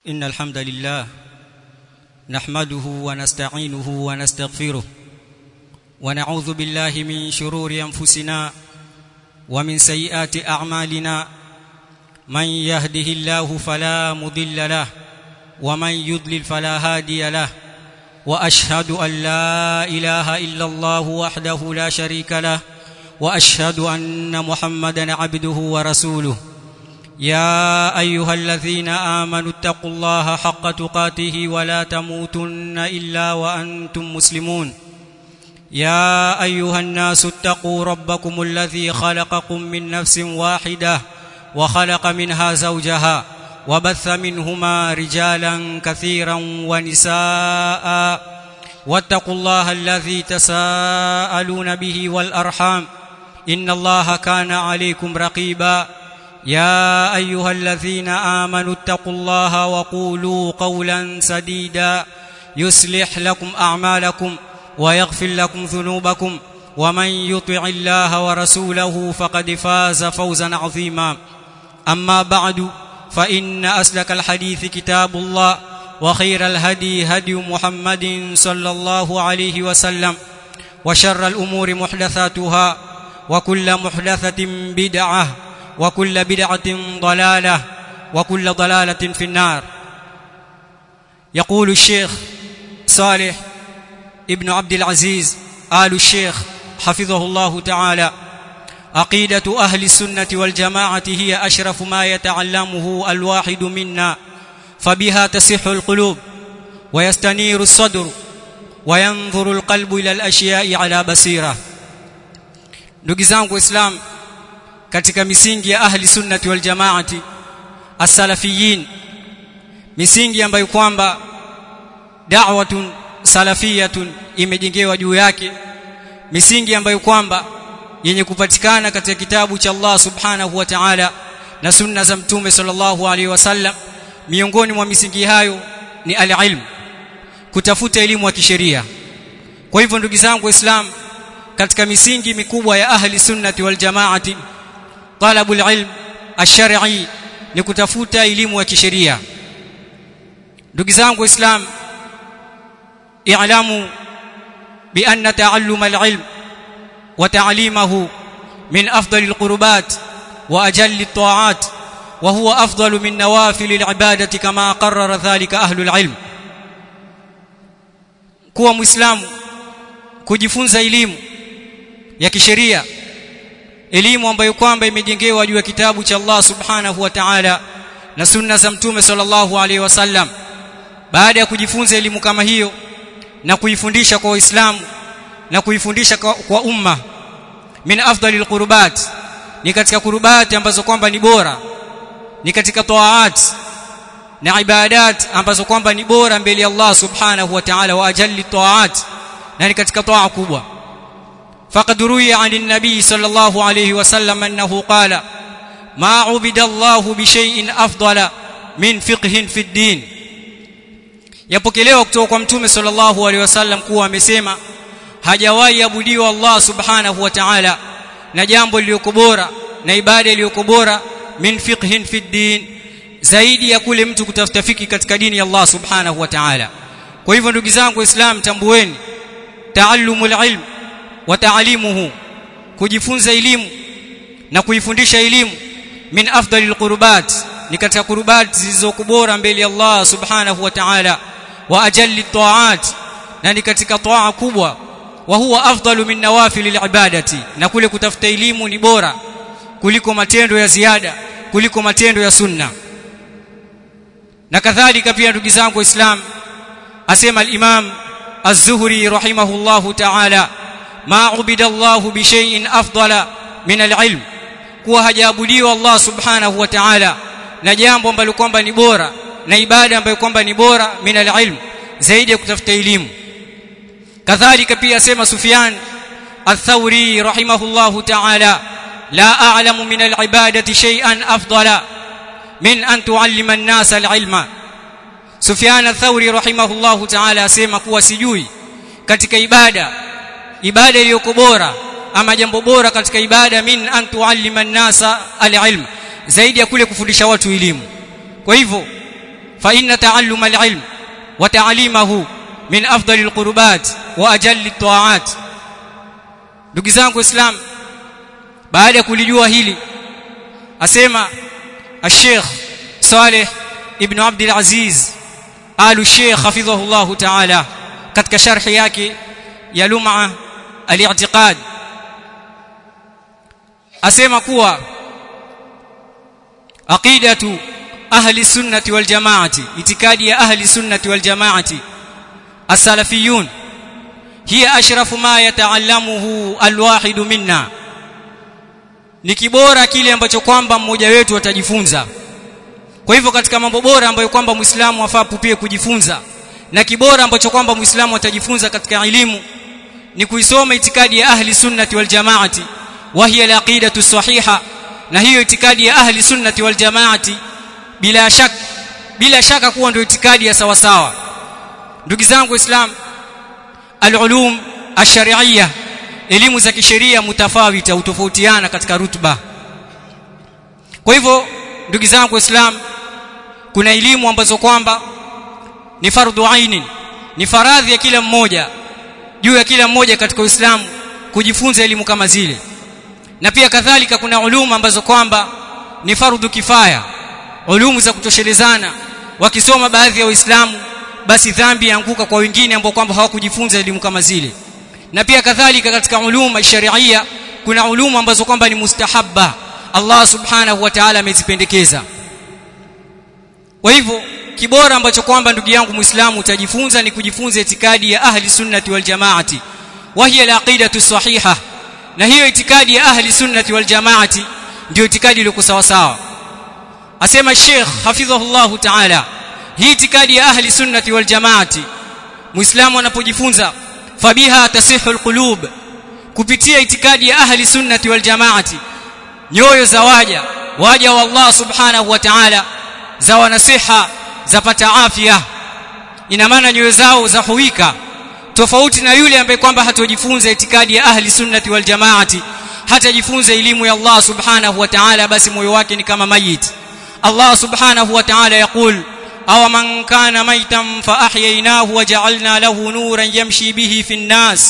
إن الحمد لله نحمده ونستعينه ونستغفره ونعوذ بالله من شرور أنفسنا ومن سيئات أعمالنا من يهده الله فلا مضل له ومن يضلل فلا هادي له واشهد ان لا اله الا الله وحده لا شريك له واشهد ان محمدا عبده ورسوله يا ايها الذين امنوا اتقوا الله حق تقاته ولا تموتن الا وانتم مسلمون يا ايها الناس اتقوا ربكم الذي خلقكم من نفس واحده وخلق منها زوجها وبث منهما رجالا كثيرا ونساء واتقوا الله الذي تساءلون به والارحام ان الله كان عليكم رقيبا يا ايها الذين امنوا اتقوا الله وقولوا قولا سديدا يصلح لكم اعمالكم ويغفر لكم ذنوبكم ومن يطع الله ورسوله فقد فاز فوزا عظيما اما بعد فان اسلك الحديث كتاب الله وخير الهدي هدي محمد صلى الله عليه وسلم وشر الامور محدثاتها وكل محدثه بدعه وكل بدعه ضلاله وكل ضلاله في النار يقول الشيخ صالح ابن عبد العزيز آل الشيخ حفظه الله تعالى عقيدة أهل السنة والجماعة هي أشرف ما يتعلمه الواحد منا فبها تصح القلوب ويستنير الصدر وينظر القلب إلى الأشياء على بصيرة ndugu zangu waislam katika misingi ya ahli sunnati wal jamaati as-salafiyin misingi ambayo kwamba da'watun salafiyatun imejengewa juu yake misingi ambayo kwamba yenye kupatikana katika kitabu cha Allah subhanahu wa ta'ala na sunna za mtume sallallahu alaihi wasallam miongoni mwa misingi hayo ni al-ilm kutafuta elimu ya kisheria kwa hivyo ndugu zangu waislamu katika misingi mikubwa ya ahli sunnati wal jamaati talabul ilm ash-shar'i ni kutafuta elimu ya kisheria ndugu zangu waislamu اعلموا بان تعلم العلم وتعليمه من افضل القربات واجل الطاعات وهو افضل من نوافل العباده كما قرر ذلك اهل العلم kuwa muislamu kujifunza elimu ya kisheria elimu ambayo kwamba imejengewa juu ya kitabu cha Allah subhanahu wa ta'ala na sunna za mtume sallallahu alaihi wasallam baada ya kujifunza elimu kama hiyo na kuifundisha kwa waislamu na kuifundisha kwa, kwa umma min afdalil qurbat ni katika kurubati ambazo kwamba ni bora ni katika taat na ibadat ambazo kwamba ni bora mbele ya Allah subhanahu wa ta'ala wa ajalli taat na ni katika taa kubwa faqad ruwiya 'an an-nabi sallallahu alayhi wa sallam annahu qala ma 'ubida Allah bi shay'in afdala min fiqhin fi ad-din yapokelewa kutoka kwa mtume sallallahu alaihi wasallam kuwa amesema hajawahi abudiwa Allah subhanahu wa ta'ala na jambo lililoko bora na ibada iliyoko bora min fiqhin fi din zaidi ya kule mtu kutafuta fiki katika dini ya Allah subhanahu wa ta'ala kwa hivyo ndugu zangu waislamu tambueni taallumul ilm wa ta'limuhu kujifunza elimu na kuifundisha elimu min afdalil qurbat ni katika qurbat zilizokubora mbele ya Allah subhanahu wa ta'ala wa ajalli taat na ni katika taa kubwa wa huwa afdalu min nawafil ibadati na kule kutafuta elimu ni bora kuliko matendo ya ziada kuliko matendo ya sunna na kadhalika pia ndugu zangu waislamu asema al-imam az-zuhri rahimahullahu ta'ala ma ubida Allah bi shay'in afdala min al-ilm kuwa hajaabudiwa Allah subhanahu wa ta'ala na jambo ambalo kwamba ni bora na ibada ambayo kwamba ni bora min alilm zaidi ya kutafuta elimu kadhalika pia sema Sufyan al-Thawri rahimahullahu ta'ala la a'lamu min al-ibadati shay'an afdala min an tu'allima an-nas al-ilma Sufyan al-Thawri rahimahullahu ta'ala asema kuwa sijui katika ibada ibada iliyoko bora ama jambo bora katika ibada min an tu'allima an-nas al-ilma zaidi ya kule kufundisha watu elimu kwa hivyo fa inna ta'alluma al-ilm wa ta'limahu min afdali al-qurbat wa ajalli at-ta'at ndugu zangu islam baada ya kulijua hili asema الشيخ صالح ابن عبد العزيز آل الشيخ حفظه الله تعالى katika sharhi yake ya lum'a al-i'tiqad asema kuwa aqidatu ahli sunnati wal jamaati itikadi ya ahli sunnati wal jamaati as-salafiyun hiya ashrafu ma yata'allamuhu al-wahid minna ni kibora kile ambacho kwamba mmoja wetu atajifunza kwa hivyo katika mambo bora ambayo kwamba muislamu afaa pupie kujifunza na kibora ambacho kwamba muislamu atajifunza katika elimu ni kuisoma itikadi ya ahli sunnati wal jamaati wa hiya al-aqidatu sahiha na hiyo itikadi ya ahli sunnati wal jamaati bila shaka bila shaka kuwa ndio itikadi ya sawa sawa ndugu zangu islam al-ulum ash-shar'iyya elimu za kisheria mutafawita utofautiana katika rutba kwa hivyo ndugu zangu waislamu kuna elimu ambazo kwamba ni fardhu aini ni faradhi ya kila mmoja juu ya kila mmoja katika Uislamu kujifunza elimu kama zile na pia kadhalika kuna uluma ambazo kwamba ni fardhu kifaya ulumu za kutoshelezana wakisoma baadhi ya waislamu basi dhambi yaanguka kwa wengine ambao kwamba hawakujifunza elimu kama zile na pia kadhalika katika uluma sharia kuna uluma ambazo kwamba ni mustahabba Allah subhanahu wa ta'ala amezipendekeza kwa hivyo kibora ambacho kwamba ndugu yangu muislamu utajifunza ni kujifunza itikadi ya ahli sunnati wal jamaati wa hiya al-aqidatu sahiha na hiyo itikadi ya ahli sunnati wal jamaati ndio itikadi iliyo sawa sawa asema Sheikh hafidhahullah ta'ala hii itikadi ya ahli sunnati wal jamaati muislamu anapojifunza fabiha tasihu alqulub kupitia itikadi ya ahli sunnati wal jamaati nyoyo za waja waja wa Allah subhanahu wa ta'ala za wanasiha zapata afya ina maana nyoyo zao za huika tofauti na yule ambaye kwamba hatojifunza itikadi ya ahli sunnati wal jamaati hatajifunza elimu ya Allah subhanahu wa ta'ala basi moyo wake ni kama mayit Allah subhanahu wa ta'ala yakul aw man kana maitan fa ahyaynahu wa ja'alna lahu nuran yamshi bihi fi an-nas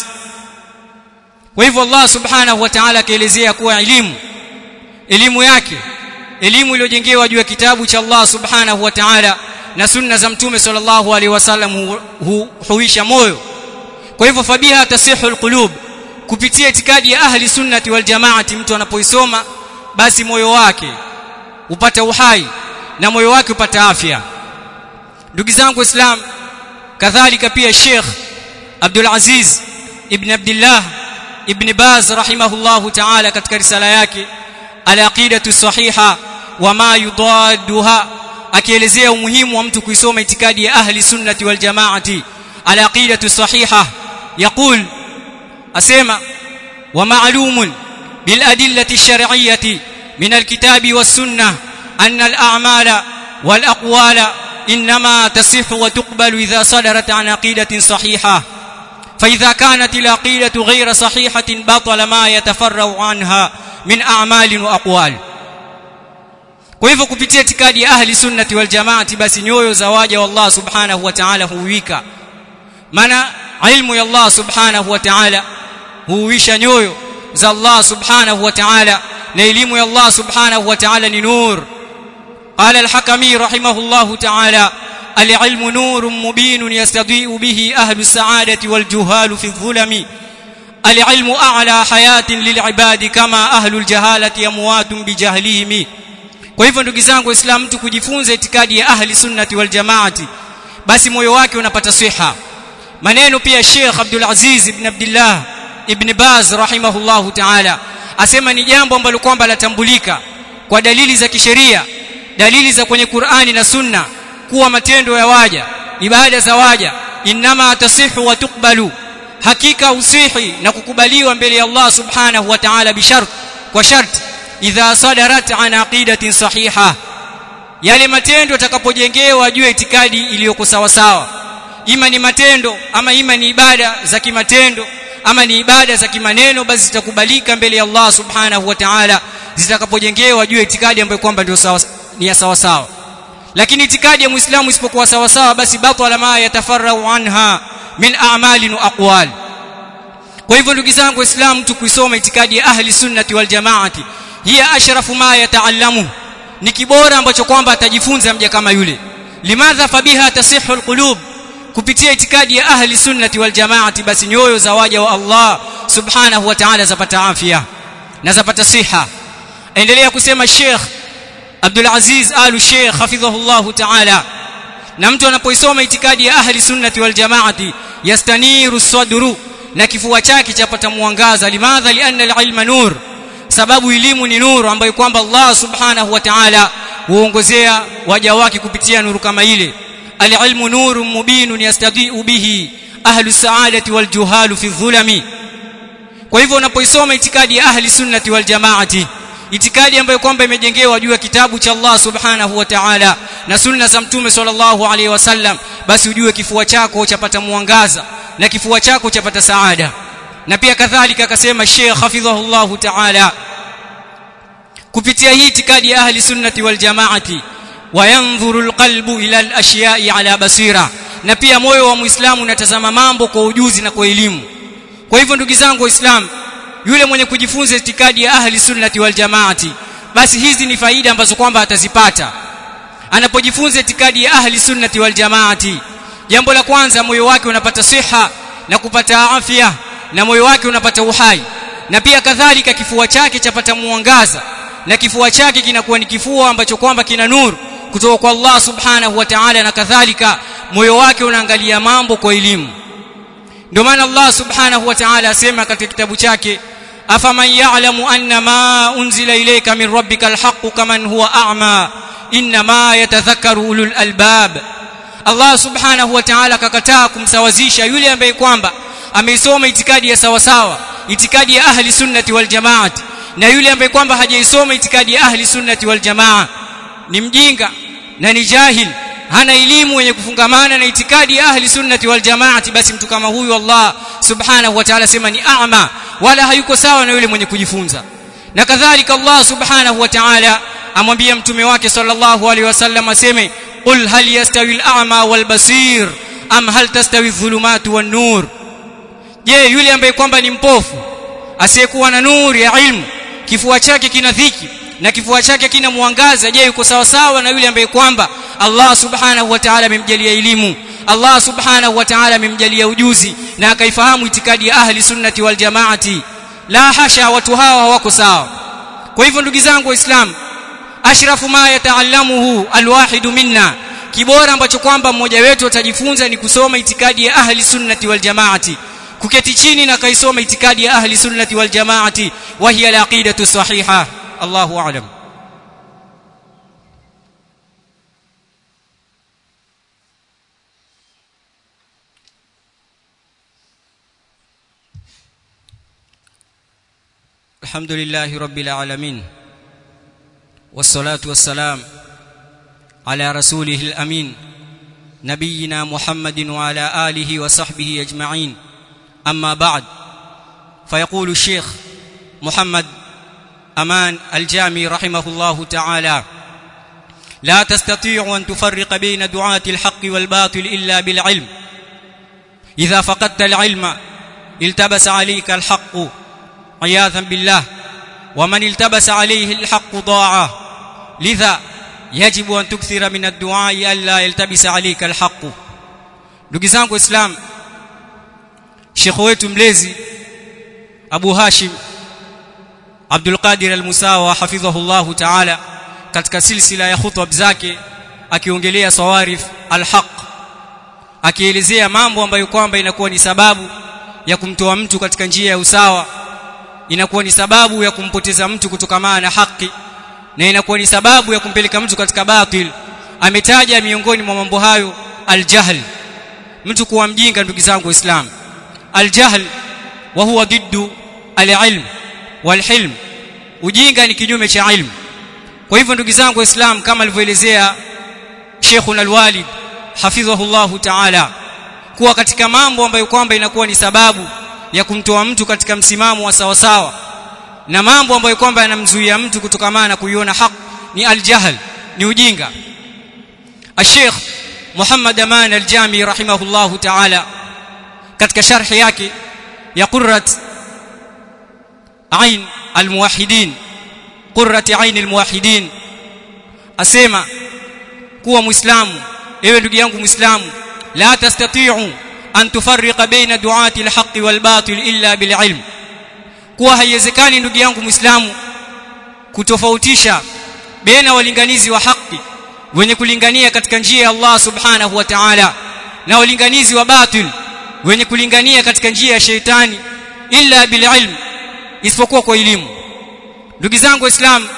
kwa hivyo Allah subhanahu wa ta'ala kaelezea kuwa elimu elimu yake elimu iliyojengewa juu ya kitabu cha Allah subhanahu wa ta'ala na sunna za mtume sallallahu alaihi wasallam huisha moyo kwa hivyo fabiha tasihu alqulub kupitia itikadi ya ahli sunnati wal jamaati mtu anapoisoma basi moyo wake upata uhai na moyo wake upata afya ndugu zangu islam kadhalika pia Sheikh Abdul Aziz ibn Abdullah ibn Baz rahimahullahu ta'ala katika risala yake al-aqidatu sahiha wa ma yudadduha akielezea umuhimu wa mtu kuisoma itikadi ya ahli sunnati wal jamaati al-aqidatu sahiha يقول اسمع ومعلوم بالادله الشرعيه من الكتاب والسنه ان الاعمال والاقوال انما تصح وتقبل اذا صدرت عن عقيده صحيحه فاذا كانت العقيده غير صحيحه بطل ما يتفرع عنها من اعمال واقوال kwa hivyo kupitia itikadi ya ahli sunnati wal jamaati basi nyoyo za waja wa Allah subhanahu wa ta'ala huwika maana ilmu ya Allah subhanahu wa ta'ala huisha nyoyo za Allah subhanahu wa ta'ala na elimu ya Allah subhanahu wa ta'ala ni nur qala al-hakami rahimahullahu ta'ala al-ilmu nurun mubinun yastadi'u bihi ahlu as-sa'adati wal juhalu fi adh-dhulami al-ilmu a'la hayatin lil'ibadi kama ahlu al-jahalati amwatun bijahlihim kwa hivyo ndugu zangu waislamu mtu kujifunza itikadi ya ahli sunnati wal jamaati basi moyo wake unapata siha maneno pia Sheikh Abdul Aziz ibn Abdullah ibn Baz rahimahullahu ta'ala asema ni jambo ambalo kwamba latambulika kwa dalili za kisheria dalili za kwenye Qur'ani na Sunna kuwa matendo ya waja ibada za waja inma tasihu wa tuqbalu hakika usihi na kukubaliwa mbele ya Allah subhanahu wa ta'ala bishart kwa sharti idha sadarat an aqidatin sahiha yale matendo yatakapojengewa juu ya itikadi iliyoko sawa sawa ima ni matendo ama ima ni ibada za kimatendo ama ni ibada za kimaneno basi zitakubalika mbele ya Allah subhanahu wa ta'ala zitakapojengewa juu ya itikadi ambayo kwamba ndio sawa ni ya sawa sawa lakini itikadi ya muislamu isipokuwa sawa sawa basi batala ma yatafarrau anha min a'malin wa aqwal kwa hivyo ndugu zangu waislamu tukuisoma itikadi ya ahli sunnati wal jamaati hiya ashrafu ma yataallamu ni kibora ambacho kwamba atajifunza mja kama yule limadha fabiha tasihhu alqulub kupitia itikadi ya ahli sunnati wal jamaati basi nyoyo za waja wa Allah subhanahu wa ta'ala zapata afya na zapata siha endelea kusema Sheikh Abdul Aziz Alu Sheikh hafidhahullah ta'ala na mtu anapoisoma itikadi ya ahli sunnati wal jamaati yastaniru sadru na kifua chake chapata mwangaza limadha lianna alilma nur sababu elimu ni nuru ambayo kwamba Allah subhanahu wa ta'ala huongozea waja wake kupitia nuru kama ile alilmu nurun mubinun yastadiu bihi ahlu saadati wal juhalu fi dhulami kwa hivyo unapoisoma itikadi ya ahli sunnati wal jamaati itikadi ambayo kwamba imejengewa juu ya kitabu cha Allah subhanahu wa ta'ala na sunna za mtume sallallahu alaihi wasallam basi ujue kifua chako chapata mwangaza na kifua chako chapata saada na pia kadhalika akasema Sheikh hafidhahullahu ta'ala kupitia hii itikadi ya ahli sunnati wal jamaati wayanzuru alqalbu ila alashya'i ala basira na pia moyo wa muislamu unatazama mambo kwa ujuzi na kwa elimu kwa hivyo ndugu zangu waislamu yule mwenye kujifunza itikadi ya ahli sunnati wal jamaati basi hizi ni faida ambazo kwamba atazipata anapojifunza itikadi ya ahli sunnati wal jamaati jambo la kwanza moyo wake unapata siha na kupata afya na moyo wake unapata uhai na pia kadhalika kifua chake chapata mwangaza na kifua chake kinakuwa ni kifua ambacho kwamba kina nuru kutoka kwa Allah subhanahu wa ta'ala na kadhalika moyo wake unaangalia mambo kwa elimu ndio maana Allah subhanahu wa ta'ala asema katika kitabu chake afaman ya'lamu anna ma unzila ilayka min rabbika alhaq kaman huwa a'ma inma yatadhakkaru ulul albab Allah subhanahu wa ta'ala kakataa kumsawazisha yule ambaye kwamba ameisoma itikadi ya sawa sawa itikadi ya ahli sunnati wal jamaati na yule ambaye kwamba hajaisoma itikadi ya ahli sunnati wal jamaa ni mjinga na ni jahil hana elimu yenye kufungamana na itikadi ya ahli sunnati wal jamaati basi mtu kama huyu Allah subhanahu wa ta'ala sema ni a'ma wala hayuko sawa na yule mwenye kujifunza na kadhalika Allah subhanahu wa ta'ala amwambia mtume wake sallallahu alaihi wasallam aseme qul hal yastawi al-a'ma wal basir am hal tastawi adh-dhulumatu wan nur je yule ambaye kwamba ni mpofu asiyekuwa na nuru ya ilmu kifua chake kina dhiki na kifua chake kina mwangaza je yuko sawa sawa na yule ambaye kwamba Allah subhanahu wa ta'ala amemjalia elimu Allah subhanahu wa ta'ala amemjalia ujuzi na akaifahamu itikadi ya ahli sunnati wal jamaati la hasha watu hawa hawako sawa kwa hivyo ndugu zangu waislamu ashrafu ma yataallamuhu alwahidu minna kibora ambacho kwamba mmoja wetu atajifunza ni kusoma itikadi ya ahli sunnati wal jamaati kuketi chini na kaisoma itikadi ya ahli sunnati wal jamaati wa hiya alaqidatu sahiha Allahu a'lam الحمد لله رب العالمين والصلاه والسلام على رسوله الامين نبينا محمد وعلى اله وصحبه اجمعين اما بعد فيقول الشيخ محمد امان الجامي رحمه الله تعالى لا تستطيع ان تفرق بين دعاه الحق والباطل الا بالعلم اذا فقدت العلم التبس عليك الحق عياذا بالله ومن التبس عليه الحق ضاع لذا يجب ان تكثر من الدعاء الا يلتبس عليك الحق ndugu zangu islam shekho wetu mlezi Abu Hashim Abdul Qadir Al-Musawa hafidhahullahu ta'ala katika silsila ya khutbah zake akiongelea sawarif al-haq akielezea mambo ambayo kwamba inakuwa ni sababu ya kumtoa mtu katika njia ya usawa inakuwa ni sababu ya kumpoteza mtu kutokamana na haki na inakuwa ni sababu ya kumpeleka mtu katika batil ametaja miongoni mwa mambo hayo aljahl mtu kuwa mjinga ndugu zangu waislamu aljahl wa huwa diddu alilm walhilm ujinga ni kinyume cha ilmu kwa hivyo ndugu zangu waislamu kama alivyoelezea Sheikhuna alwalid hafidhahullahu ta'ala kuwa katika mambo ambayo kwamba inakuwa ni sababu ya kumtoa mtu katika msimamo wa sawa sawa na mambo ambayo kwamba yanamzuia mtu kutokamana na kuiona haki ni aljahl ni ujinga الشيخ محمد امان الجامي رحمه الله تعالى katika sharhi yake ya qurrat ain almuwahhidin qurrat ain almuwahhidin asema kuwa muislamu ewe ndugu yangu muislamu la tastati'u an tufarriqa baina du'ati alhaq walbatil illa bililm kuwa haiwezekani ndugu yangu muislamu kutofautisha baina walinganizi wa haki wenye kulingania katika njia ya Allah subhanahu wa ta'ala na walinganizi wa batil wenye kulingania katika njia ya sheitani illa bililm isipokuwa kwa elimu ndugu zangu waislamu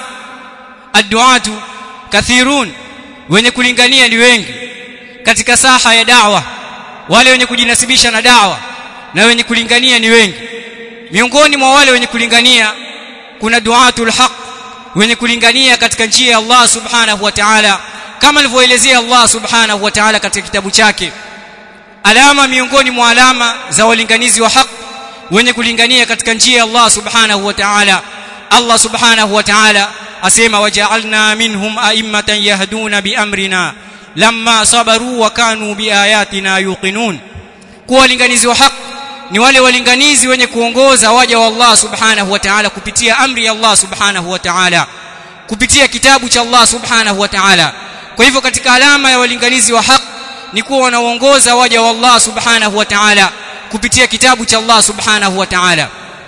adduatu kathirun wenye kulingania ni wengi katika saha ya dawa wale wenye kujinasibisha na dawa na wenye kulingania ni wengi miongoni mwa wale wenye kulingania kuna duatul haq wenye kulingania katika njia ya Allah subhanahu wa ta'ala kama alivyoelezea Allah subhanahu wa ta'ala katika kitabu chake alama miongoni mwa alama za walinganizi wa haq wenye kulingania katika njia ya Allah subhanahu wa ta'ala Allah subhanahu wa ta'ala asema waja'alna minhum a'immatan yahduna biamrina lamma sabaru wa kanu biayatina yuqinun kuwa walinganizi wa haq ni wale walinganizi wenye kuongoza waja wa Allah subhanahu wa ta'ala kupitia amri ya Allah subhanahu wa ta'ala kupitia kitabu cha Allah subhanahu wa ta'ala kwa hivyo katika alama ya walinganizi wa haq ni kuwa wanaongoza waja wa Allah subhanahu wa ta'ala kupitia kitabu cha Allah subhanahu wa ta'ala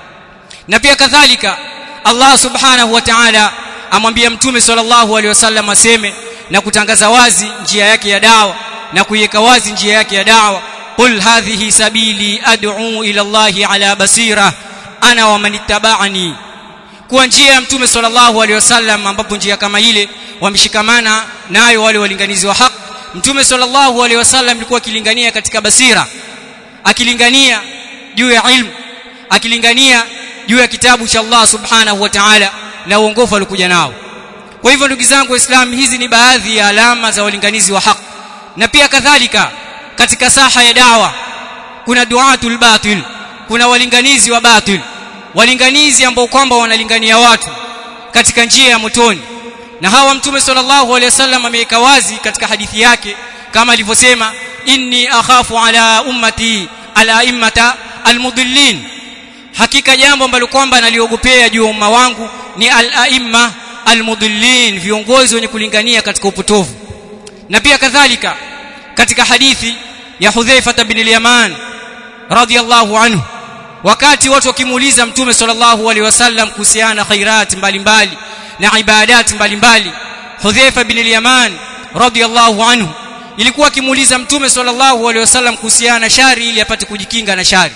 na pia kadhalika Allah subhanahu wa ta'ala amwambia mtume sallallahu alaihi wasallam aseme na kutangaza wazi njia yake ya dawa na kuiweka wazi njia yake ya dawa qul hadhihi sabili ad'u ila Allah ala basira ana wa man ittaba'ani kuwa njia ya mtume sallallahu alaihi wasallam ambapo njia kama ile wameshikamana nayo wale walinganizi wa haki mtume sallallahu alaihi wasallam alikuwa akilingania katika basira akilingania juu ya ilmu akilingania juu ya kitabu cha Allah subhanahu wa ta'ala na uongofu alikuja nao kwa hivyo ndugu zangu waislamu hizi ni baadhi ya alama za walinganizi wa haki na pia kadhalika katika saha ya dawa kuna duatul batil kuna walinganizi wa batil walinganizi ambao kwamba wanalingania watu katika njia ya motoni na hawa mtume sallallahu alaihi wasallam ameweka wazi katika hadithi yake kama alivyosema inni akhafu ala ummati ala immata almudillin hakika jambo ambalo kwamba naliogopea juu ya umma wangu ni al-aimma almudillin viongozi wenye kulingania katika upotovu na pia kadhalika katika hadithi ya Hudhaifa bin al-Yaman radiyallahu anhu wakati watu wakimuuliza mtume sallallahu alaihi wasallam kuhusiana khairat mbalimbali na ibadat mbalimbali Hudhaifa bin al-Yaman radiyallahu anhu ilikuwa akimuuliza mtume sallallahu alaihi wasallam kuhusiana na shari ili apate kujikinga na shari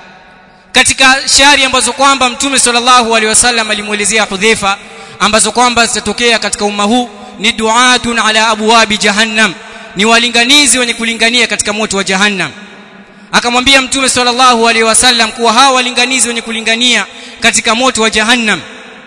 katika shari ambazo kwamba mtume sallallahu alaihi wasallam alimuelezea Hudhaifa ambazo kwamba zitatokea katika umma huu ni duatun ala abwabi jahannam ni walinganizi wenye kulingania katika moto wa jahannam akamwambia mtume sallallahu alaihi wasallam kuwa hawa walinganizi wenye kulingania katika moto wa jahannam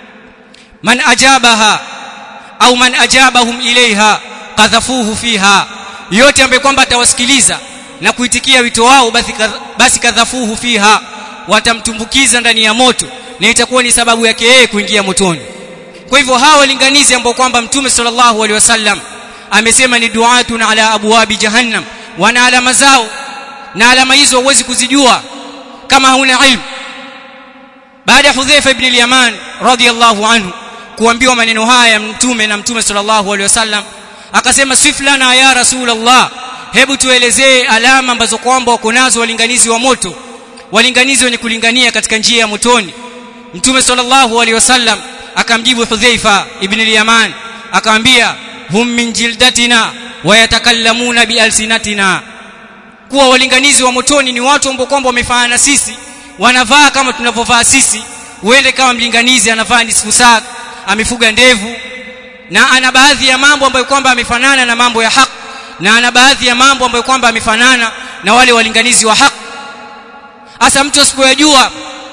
man ajabaha au man ajabahum ilaiha kadhafuhu fiha yote ambaye kwamba atawasikiliza na kuitikia wito wao basi basi kadhafuhu fiha watamtumbukiza ndani ya moto na itakuwa ni sababu yake yeye kuingia motoni kwa hivyo hawa walinganizi ambao kwamba mtume sallallahu alaihi wasallam amesema ni duatun ala abwabi jahannam wana alama zao na alama hizo huwezi kuzijua kama huna ilmu baada ya Hudhaifa ibn al-Yaman radiyallahu anhu kuambiwa maneno haya ya mtume na mtume sallallahu alaihi wasallam akasema siflana ya rasulullah hebu tuelezee alama ambazo kwamba wako nazo walinganizi wa moto walinganizi wenye kulingania katika njia ya motoni mtume sallallahu alaihi wasallam akamjibu Hudhaifa ibn al-Yaman akamwambia hum min jildatina wa yatakallamuna bialsinatina kuwa walinganizi wa motoni ni watu ambao kwamba wamefanana na sisi wanavaa kama tunavyovaa sisi uende kama mlinganizi anavaa nisfu saa amefuga ndevu na ana baadhi ya mambo ambayo kwamba amefanana na mambo ya haki na ana baadhi ya mambo ambayo kwamba amefanana na wale walinganizi wa haki hasa mtu asipoyajua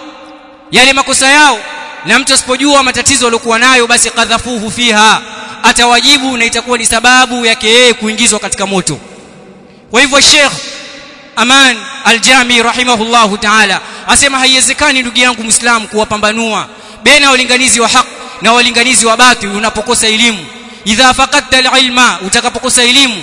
yale makosa yao na mtu asipojua matatizo aliyokuwa nayo basi kadhafuhu fiha atawajibu na itakuwa ni sababu yake yeye kuingizwa katika moto kwa hivyo Sheikh Aman Al-Jami rahimahullahu ta'ala asema haiwezekani ndugu yangu Muislamu kuwapambanua baina walinganizi wa haki na walinganizi wa batil unapokosa elimu idha faqadta al-ilma utakapokosa elimu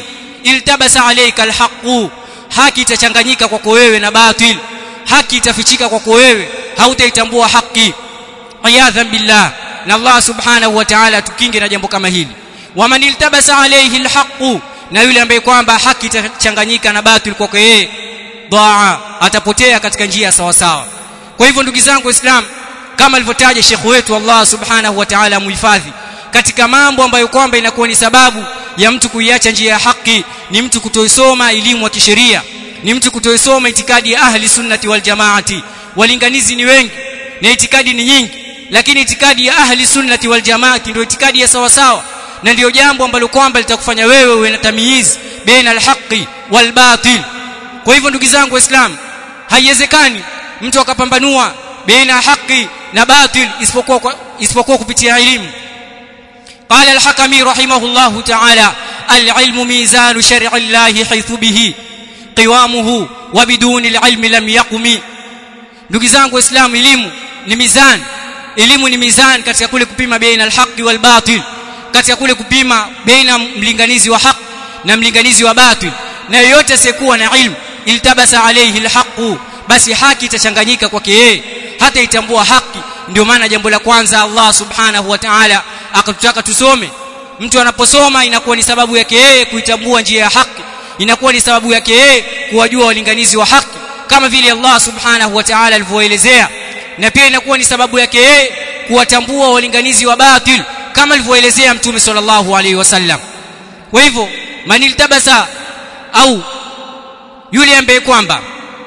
iltabasa alayka alhaqu haki itachanganyika kwako wewe na batil haki itafichika kwako wewe hautaitambua haki ayadhan billah na Allah subhanahu wa ta'ala tukinge na jambo kama hili waman iltabasa alayhi alhaqu na yule ambaye kwamba haki itachanganyika na batil kwako yeye daa atapotea katika njia sawa sawa kwa hivyo ndugu zangu waislamu kama alivyotaja Sheikh wetu Allah subhanahu wa ta'ala muhifadhi katika mambo ambayo kwamba inakuwa ni sababu ya mtu kuiacha njia ya haki ni mtu kutoisoma elimu ya kisheria ni mtu kutoisoma itikadi ya ahli sunnati wal jamaati walinganizi ni wengi na itikadi ni nyingi lakini itikadi ya ahli sunnati wal jamaati ndio itikadi ya sawa sawa na ndio jambo ambalo kwamba litakufanya wewe uwe na tamyiz baina alhaqi wal batil kwa hivyo ndugu zangu waislamu haiwezekani mtu akapambanua baina haki na batil isipokuwa isipokuwa kupitia elimu قال الحكمي رحمه الله تعالى العلم ميزان شرع الله حيث به قوامه وبدون العلم لم يقم ndugu zangu waislamu elimu ni mizani elimu ni mizani katika kule kupima baina alhaqi wal batil katika kule kupima baina mlinganizi wa haq na mlinganizi wa batil na yoyote asiyekuwa na ilmu iltabasa alayhi alhaqu basi haki itachanganyika kwake yeye hata itambua haki ndio maana jambo la kwanza Allah subhanahu wa ta'ala akatutaka tusome mtu anaposoma inakuwa ni sababu yake yeye kuitambua njia ya haki inakuwa ni sababu yake yeye kuwajua walinganizi wa haki kama vile Allah subhanahu wa ta'ala alivyoelezea na pia inakuwa ni sababu yake yeye kuwatambua walinganizi wa batil kama alivyoelezea mtume sallallahu alaihi wasallam kwa hivyo maniltabasa au yule ambaye kwamba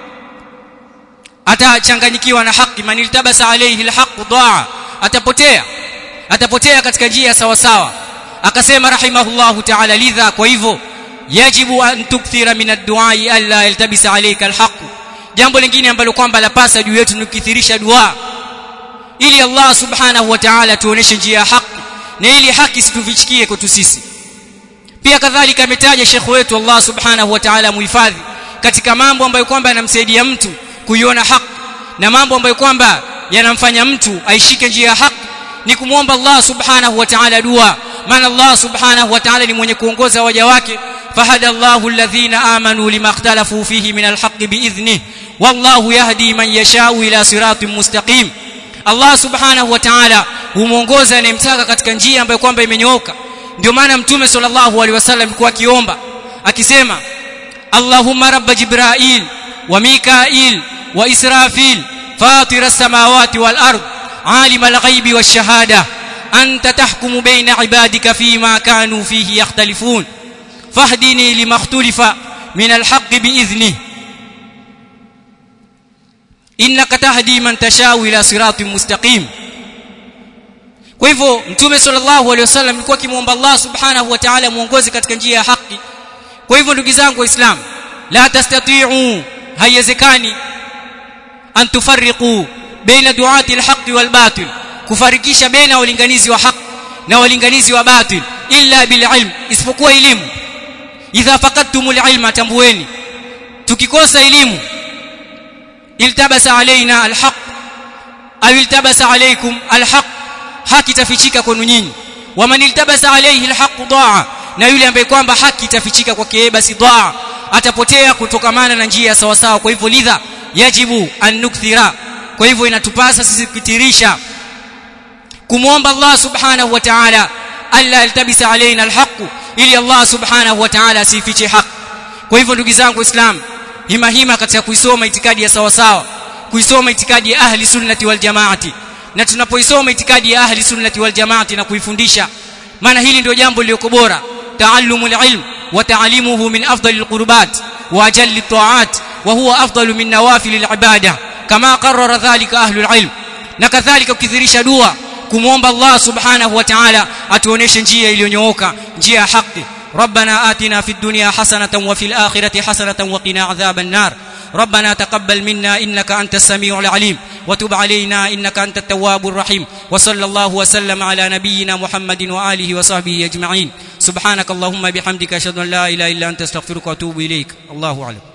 atachanganyikiwa na haki maniltabasa alayhi alhaq daa atapotea atapotea katika njia sawa sawa akasema rahimahullahu ta'ala lidha kwa hivyo yajibu an tukthira min ad-du'a alla yaltabisa alayka alhaq jambo lingine ambalo kwamba lapasa juu yetu ni kukithirisha dua ili Allah subhanahu wa ta'ala tuoneshe njia ya haki na ili haki situfichikie kwetu sisi pia kadhalika ametaja Sheikh wetu Allah subhanahu wa ta'ala muhifadhi katika mambo ambayo kwamba yanamsaidia mtu kuiona haki na mambo ambayo kwamba yanamfanya mtu aishike njia ya haki ni kumwomba Allah subhanahu wa ta'ala dua maana Allah subhanahu wa ta'ala ni mwenye kuongoza waja wake fahada Allahu alladhina amanu lima ikhtalafu fihi min alhaqqi biidhnihi wallahu yahdi man yashau ila siratin mustaqim Allah subhanahu wa ta'ala humuongoza anayemtaka katika njia ambayo kwamba imenyooka ndio maana mtume sallallahu alaihi wasallam alikuwa akiomba akisema Allahumma rabb jibrail wa mikail wa israfil fatir as-samawati wal ard alim al-ghaibi wash-shahada anta tahkumu baina ibadika fima kanu fihi yakhtalifun fahdini lima ikhtalafa min al-haqqi bi'idhnihi innaka tahdi man tashau ila siratin mustaqim kwa hivyo mtume sallallahu alaihi wasallam alikuwa akimuomba Allah subhanahu wa ta'ala muongoze katika njia ya haki kwa hivyo ndugu zangu waislamu la tastati'u haiwezekani an tufarriqu baina duati alhaq walbatil kufarikisha baina walinganizi wa haq na walinganizi wa batil illa bil ilm isipokuwa elimu idha faqadtumul ilma tambueni tukikosa elimu iltabasa alaina alhaq au iltabasa alaykum alhaq haki tafichika kwenu nyinyi waman iltabasa alayhi alhaq daa na yule ambaye kwamba haki itafichika kwake yeye basi daa atapotea kutokamana na njia sawa sawa kwa hivyo lidha yajibu an nukthira kwa hivyo inatupasa sisi kutirisha kumwomba Allah subhanahu wa ta'ala alla yaltabisa alaina alhaq ili Allah subhanahu wa ta'ala asifiche haki kwa hivyo ndugu zangu waislamu hima hima katika kuisoma itikadi ya sawa sawa kuisoma itikadi ya ahli sunnati wal jamaati na tunapoisoma itikadi ya ahli sunnati wal jamaati na kuifundisha maana hili ndio jambo lililo bora taallumul ilm wa ta'limuhu min afdalil qurbat wa ajallit ta'at wa huwa afdalu min nawafilil ibada kama qarrara dhalika ahlul ilm na kadhalika ukithirisha dua kumwomba Allah subhanahu wa ta'ala atuoneshe njia iliyonyooka njia ya haki ربنا آتنا في الدنيا حسنة وفي الآخرة حسنة وقنا عذاب النار ربنا تقبل منا إنك أنت السميع العليم وتب علينا إنك أنت التواب الرحيم وصلى الله وسلم على نبينا محمد وآله وصحبه أجمعين سبحانك اللهم بحمدك أشهد أن لا إله إلا أنت استغفرك وأتوب إليك الله أعلم